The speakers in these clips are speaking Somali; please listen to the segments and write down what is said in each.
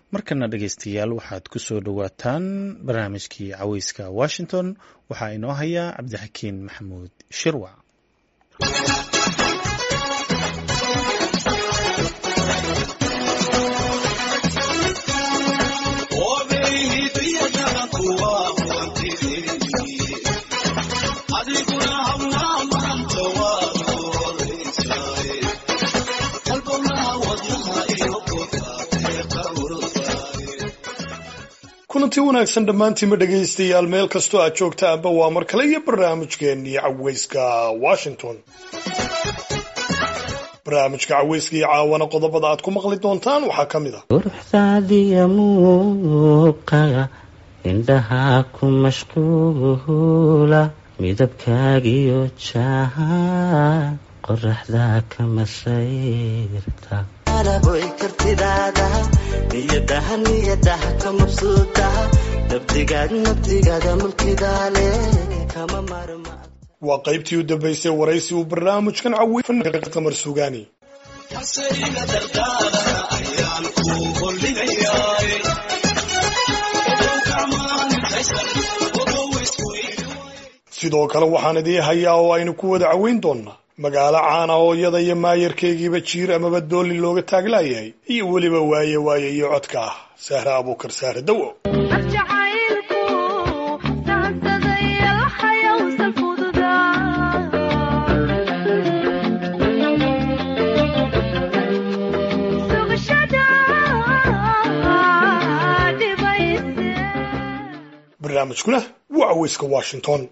markana dhegaystayaal waxaad ku soo dhowaataan barnaamijkii caweyska washington waxaa inoo haya cabdixakiin maxamuud shirwac kulantii wanaagsan dhammaantiinma dhegaystayaal meel kastoo aad joogtaanba waa mar kale iyo barnaamijkeennii caweyska washington barnaamijka caweyska iyo caawana qodobada aad ku maqli doontaan waxaa ka mid ah quruxdaadiya muuqaga indhaha ku mashquula midabkaagiyo jaha qoraxda ka masayrta boy kartidaada niyadaha niyadaha ka mabsuudaha nabdigaad nabdigaada mulkidaale kama marma waa qaybtii u dambaysay waraysi uu barnaamijkan cawey qamar sugaani sidoo kale waxaan idii hayaa oo aynu ku wada caweyn doonnaa magaalo caana oo iyada iyo maayarkeygiiba jiir amaba dooli looga taaglaayahay iyo weliba waaye waaye iyo codka ah sahre abuukar sahre dawo barnaamijkuna waa caweyska washington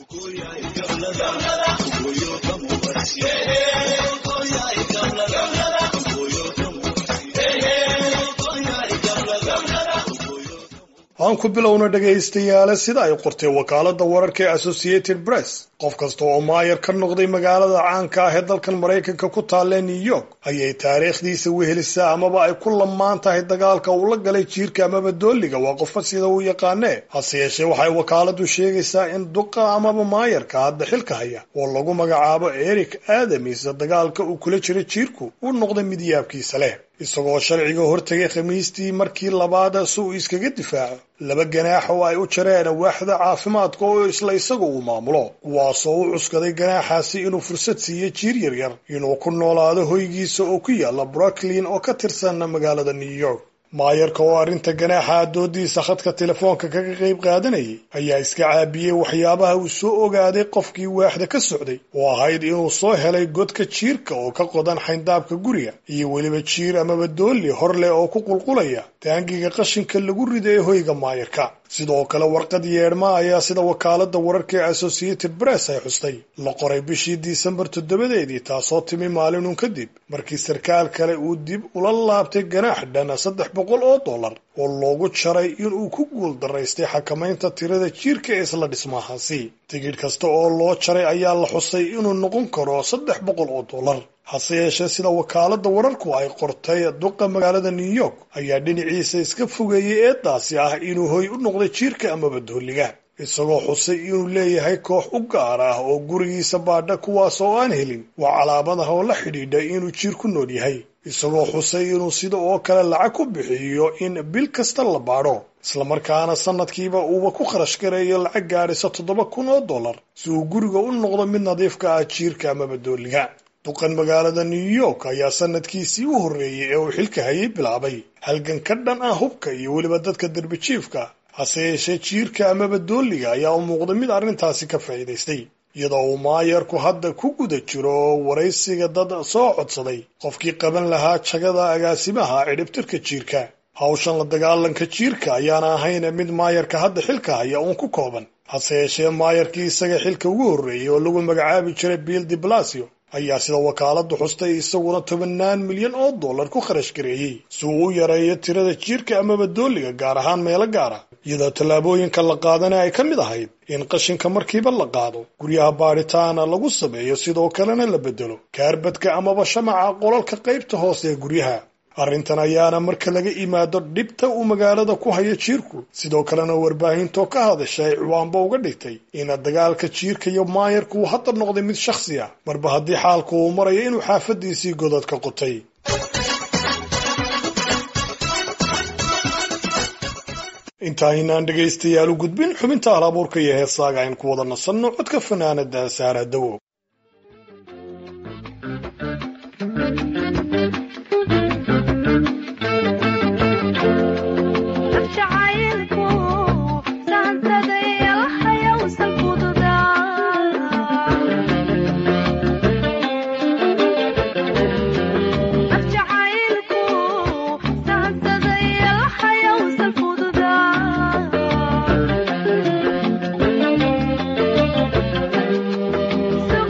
aan ku bilowna dhegaystayaale sida ay qortay wakaalada wararka ee associated press qof kasta oo maayar ka noqday magaalada caanka ah ee dalkan maraykanka ku taalee new york ayay taariikhdiisa wehelisaa amaba ay ku lamaan tahay dagaalka uu la galay jiirka amaba dooliga waa qofka sida uu yaqaanee hase yeeshee waxay wakaaladu sheegaysaa in duqa amaba maayarka hadda xilka haya oo lagu magacaabo eric adamis dagaalka uu kula jira jiirku uu noqday mid yaabkiisa leh isagoo sharciga hortegay khamiistii markii labaad si uu iskaga difaaco laba ganaax oo ay u jareen waaxda caafimaadka oo isla isaga uu maamulo kuwaasoo u cuskaday ganaaxaasi inuu fursad siiyo jiir yaryar inuu ku noolaado hoygiisa oo ku yaala brooklyn oo ka tirsan magaalada new york maayarka oo arrinta ganaaxa doodiisa khadka telefoonka kaga qayb qaadanayay ayaa iska caabiyey waxyaabaha uu soo ogaaday qofkii waaxda ka socday oo ahayd inuu soo helay godka jiirka oo ka qodan xayndaabka guriga iyo weliba jiir amaba doolli hor leh oo ku qulqulaya taangiga qashinka lagu rido ee hoyga maayarka sidoo kale warqad yeedhma ayaa sida wakaalada wararka ee associated press ay xustay la qoray bishii disembar toddobadeedii taasoo timi maalinun kadib markii sarkaal kale uu dib ula laabtay ganaax dhan saddex boqol oo dollar oo loogu jaray inuu ku guul daraystay xakamaynta tirada jiirka ee isla dhismahaasi tigidh kasta oo loo jaray ayaa la xusay inuu noqon karo saddex boqol oo dollar hase yeeshee sida wakaalada wararku ay qortay duqa magaalada new york ayaa dhinaciisa iska fogeeyey eedaasi ah inuu hoy u noqday jiirka amaba dooliga isagoo xusay inuu leeyahay koox u gaar ah oo gurigiisa baadha kuwaas oo aan helin waa calaamadaha oo la xidhiidha inuu jiir ku nool yahay isagoo xusay inuu sida oo kale lacag ku bixiyo in bil kasta la baadho islamarkaana sanadkiiba uuba ku kharash gareeyo lacag gaadhisa toddoba kun oo dollar si uu guriga u noqdo mid nadiifka ah jiirka amaba dooliga duqan magaalada new york ayaa sanadkiisii u horreeyey ee uu xilka hayay bilaabay halgan ka dhan ah hubka iyo weliba dadka derbijiifka hase yeeshee jiirka amaba dooliga ayaa u muuqday mid arrintaasi ka faa'iidaystay iyadoo uu maayarku hadda ku guda jiro waraysiga dad soo codsaday qofkii qaban lahaa jagada agaasimaha cidhibtirka jiirka hawshan la dagaalanka jiirka ayaana ahayn mid maayarka hadda xilka haya uun ku kooban hase yeeshee maayarkii isaga xilka ugu horreeyey oo lagu magacaabi jiray bill de blasio ayaa sida wakaaladu xustay isaguna tobannaan milyan oo dollar ku kharash gareeyey si uu u yareeyo tirada jiirka amaba dooliga gaar ahaan meelo gaara iyadoo tallaabooyinka la qaadana ay ka mid ahayd in qashinka markiiba la qaado guryaha baadhitaana lagu sameeyo sidoo kalena la bedelo kaarbadka amaba shamaca qolalka qaybta hoose ee guryaha arrintan ayaana marka laga imaado dhibta uu magaalada ku hayo jiirku sidoo kalena warbaahintoo ka hadashay ciwaanba uga dhigtay in dagaalka jiirka iyo maayarku uu hadda noqday mid shakhsi ah marba haddii xaalku uu marayo inuu xaafadiisii godadka qotay intaynaan dhegaystayaal u gudbin xubinta halabuurka iyo heesaaga aynu ku wada nasanno codka fanaanada saara dawow So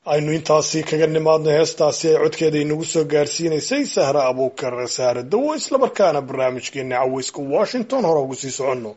aynu intaasi kaga nimaadno heestaasi ay codkeeda inagu soo gaarsiinaysay sahra abuukar saare dawo islamarkaana barnaamijkeena caweyska washington hore ugu sii soconno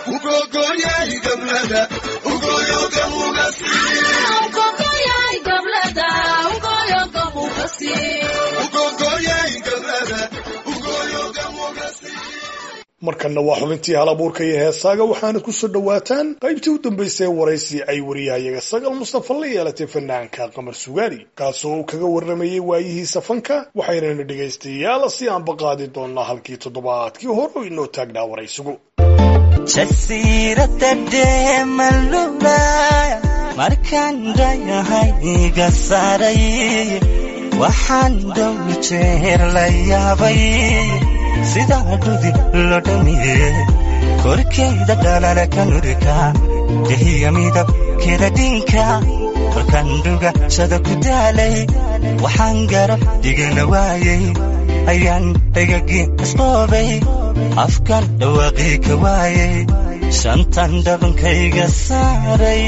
markanna waa xubintii hal abuurka iyo heesaaga waxaana kusoo dhowaataan qaybtii u dambaysay ee waraysi ay wariyahayaga sagal mustafa la yeelatay fanaanka qamar sugaari kaasoo uu kaga warramayey waayihiisa fanka waxaynana dhegaystayaal si aanba qaadi doonnaa halkii toddobaadkii hore oo inoo taagnaa waraysigu jasiirada dheemalula markaan dhayahayga saaray waxaan dhow jeer la yaabay sidaa dhudi lo dhamiye korkayda dhalala ka nurika dehiya midabkeeda dhinka markaan dhugashada ku daalay waxaan garab dhigana waayay ayaan dhagagii isqoobay afkan dhawaaqii ka waayay shantan dhabankayga saaray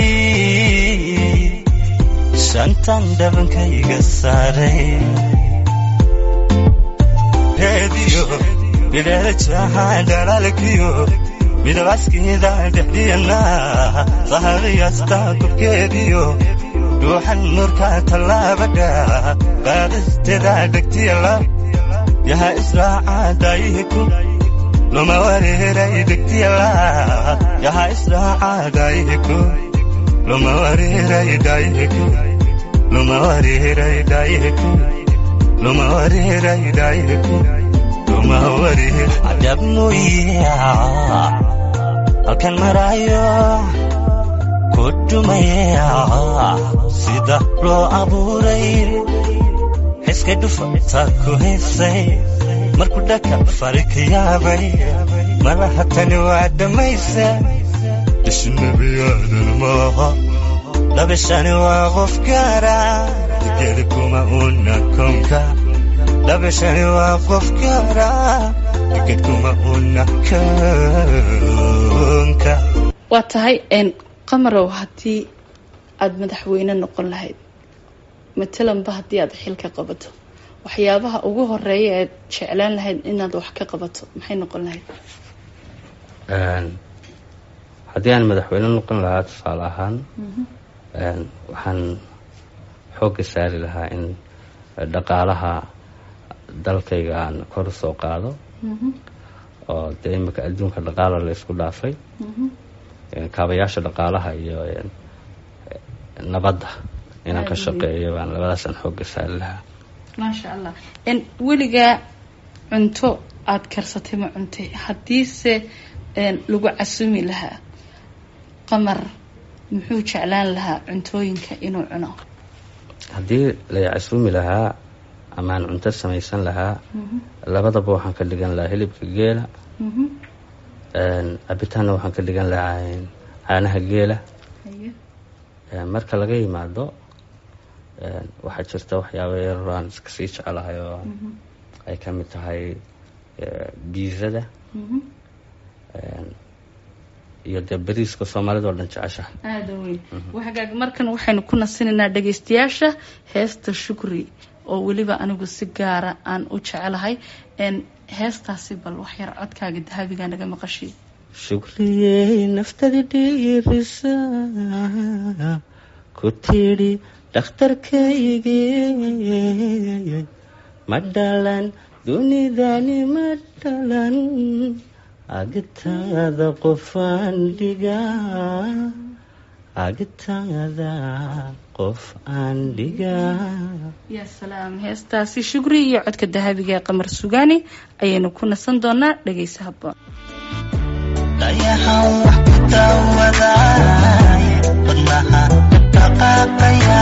shantan dhabankayga saaray reediyo bidheerajaha dhalaalkiyo midabaskeeda dhexdiyana sahaqiyasta kubkeediyo dhuuxan nurka tallaabadha qaadisteeda dhegtiyala yaha israaca daayihiku luma wareeray dhegtiyala yaha israaca daayihiku luma wareeray daayihiku luma wareeray daayihiku luma wareeray daayihiku luma wareer cadab mooya halkan maraayo ku dhumaya sida loo abuuray xiska dhufata ku haysay markuu dhaka fari ka yaabay malaha tani waa dhammaysa dhisnabiyaadan maaha dhabishani waa qof gaara digeli kuma una konka dhabishani waa qof gaara diged kuma una konka waa tahay qamarow haddii aada madaxweyne noqon lahayd matalanba haddii aad xilka qabato waxyaabaha ugu horeeya eed jeclaan lahayd inaad wax ka qabato maxay noqon lahayd haddii aan madaxweyne noqon lahaa tusaale ahaan waxaan xoogga saari lahaa in dhaqaalaha dalkayga aan kor usoo qaado oo dee imika adduunka dhaqaala la isku dhaafay kaabayaasha dhaqaalaha iyo nabadda inaan ka shaqeeyo baan labadaasaan xoogga saari lahaa maasha allah weligaa cunto aada karsatay ma cuntay haddiise lagu casumi lahaa qamar muxuu jeclaan lahaa cuntooyinka inuu cuno haddii la casuumi lahaa amaan cunto samaysan lahaa labadaba waxaan ka dhigan lahaa hilibka geela cabitaanna waxaan ka dhigan lahaa caanaha geela marka laga yimaado waxaa jirta waxyaaba yaroo aan iska sii jecelahay oo ay ka mid tahay biizada iyo dee bariiska soomaalida oo dhan jeceshaha aada weyn wagaag markan waxaynu ku nasinaynaa dhagaystayaasha heesta shukri oo weliba anigu si gaara aan u jecelahay heestaasi bal waxyar codkaaga dahabiga naga maqashiy shukriyey naftadi dhiirisa ku tidhi dhakhtarkaygii ma dhalan dunidani ma dhalan agtaada qofaan dhigaa agtaada qof aan dhigaa yaa salaam heestaasi shukri iyo codka dahabiga ee qamar sugaani ayaynu ku nasan doonaa dhegaysa haboon dayaxan wax ku daawadaay wadnaha dhaqaaqaya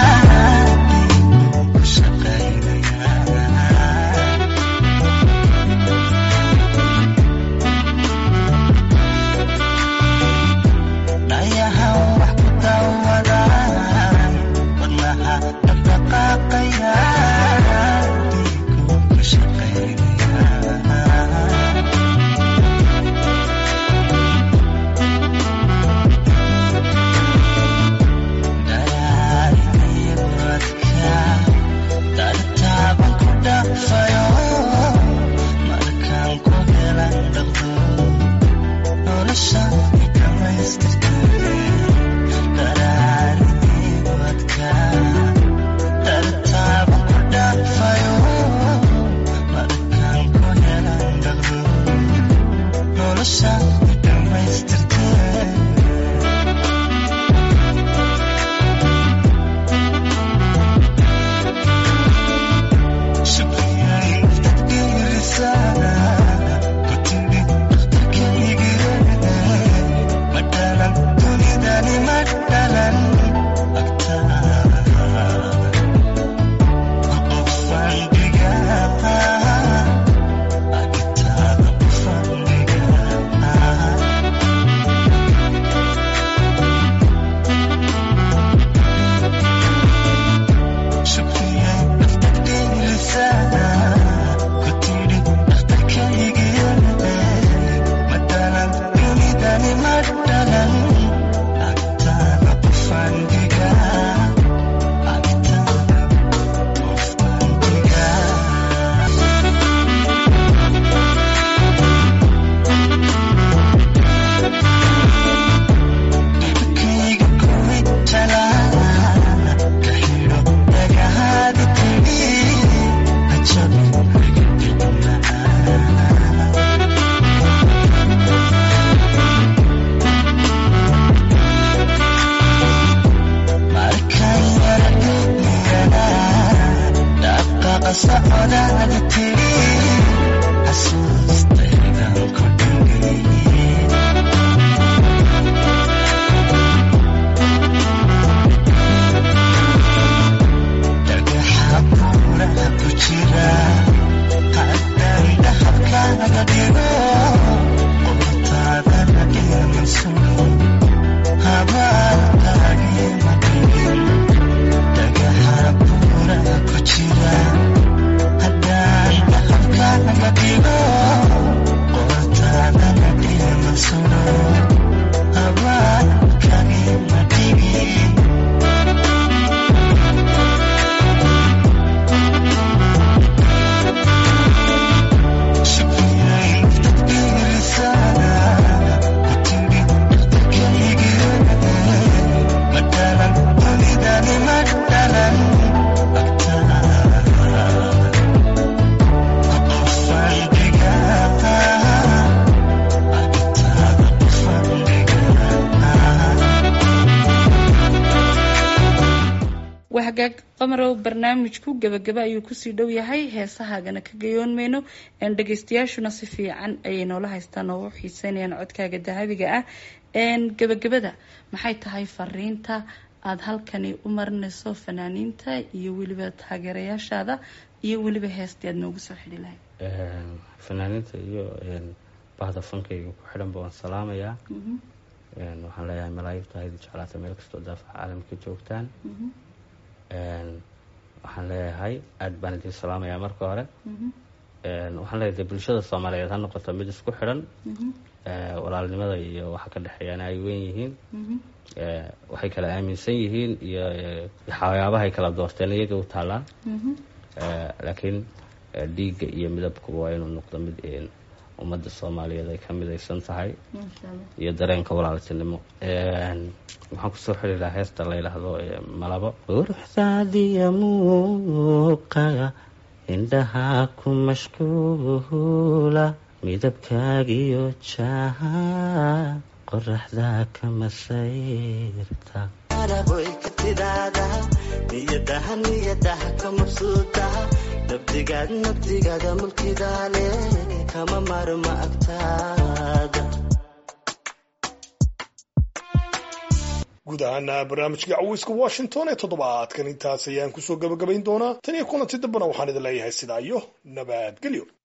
ku shaqaynaya dayaxan wax ku daawadaay wadnaha dhaqaaqaya ku shaqaynaya hagaag qamarow barnaamijku gebagaba ayuu kusii dhow yahay heesahaagana ka gayoon mayno dhegeystayaashuna si fiican ayay noola haystaan oo u xiiseynayaan codkaaga dahabiga ah gebagabada maxay tahay fariinta aada halkani u marinayso fanaaniinta iyo weliba taageerayaashaada iyo weliba heestii aada noogu soo xidhi lahayd fanaaniinta iyo bahda fankayga ku xidhanba waan salaamayaa waxaan leeyahay malaayigta haydi jeclaata meel kastoo daafaca caalamka joogtaan waxaan leeyahay aada baan idin salaamayaa marka hore waxaan leeyahay bulshada soomaaliyeed ha noqoto mid isku xidhan walaalnimada iyo waxa ka dhexeeyana ay weyn yihiin waxay kala aaminsan yihiin iyo waxyaabahay kala doorteen iyaga u taallaan laakiin dhiigga iyo midabkuba waa inuu noqdo mid ummadda soomaaliyeed ay ka midaysan tahay iyo dareenka walaaltinimo waxaan kusoo xiri lahaa heesta la yidhaahdo malabo quruxdaadiya muuqaga indhahaa ku mashquula midabkaagiyo jaha qoraxdaa ka masayrta araboy ka tidhaada niyadaha niyadaha ka mabsuudaha nabdigaad nabdigaada mulkidaale kama marma agtaada guud ahaana barnaamijka caweyska washington ee toddobaadkan intaas ayaan kusoo gabagabayn doonaa tan iyo kulanti dambena waxaan idin leeyahay sidaa iyo nabadgelyo